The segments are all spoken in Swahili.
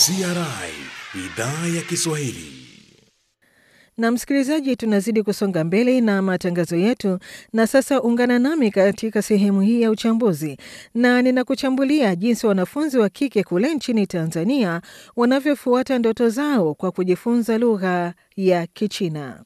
CRI idhaa ya Kiswahili. Na msikilizaji, tunazidi kusonga mbele na matangazo yetu, na sasa ungana nami katika sehemu hii ya uchambuzi, na ninakuchambulia jinsi wanafunzi wa kike kule nchini Tanzania wanavyofuata ndoto zao kwa kujifunza lugha ya Kichina.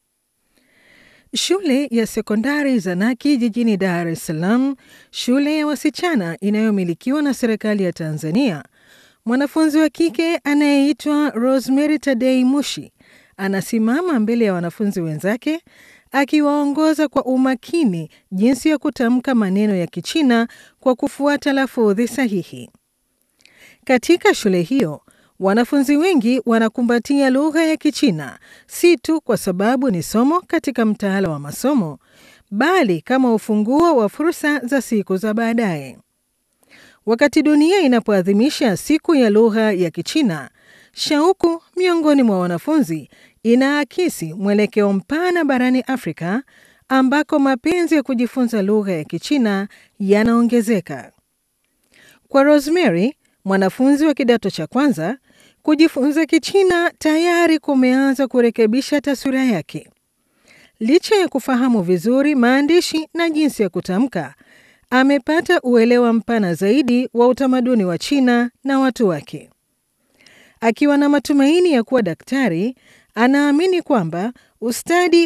Shule ya sekondari Zanaki jijini Dar es Salaam, shule ya wasichana inayomilikiwa na serikali ya Tanzania, mwanafunzi wa kike anayeitwa Rosemary Tadei Mushi anasimama mbele ya wanafunzi wenzake akiwaongoza kwa umakini jinsi ya kutamka maneno ya Kichina kwa kufuata lafudhi sahihi. Katika shule hiyo, wanafunzi wengi wanakumbatia lugha ya Kichina si tu kwa sababu ni somo katika mtaala wa masomo, bali kama ufunguo wa fursa za siku za baadaye. Wakati dunia inapoadhimisha siku ya lugha ya Kichina, shauku miongoni mwa wanafunzi inaakisi mwelekeo mpana barani Afrika ambako mapenzi ya kujifunza lugha ya Kichina yanaongezeka. Kwa Rosemary, mwanafunzi wa kidato cha kwanza, kujifunza Kichina tayari kumeanza kurekebisha taswira yake. Licha ya kufahamu vizuri maandishi na jinsi ya kutamka, amepata uelewa mpana zaidi wa utamaduni wa China na watu wake. Akiwa na matumaini ya kuwa daktari, anaamini kwamba ustadi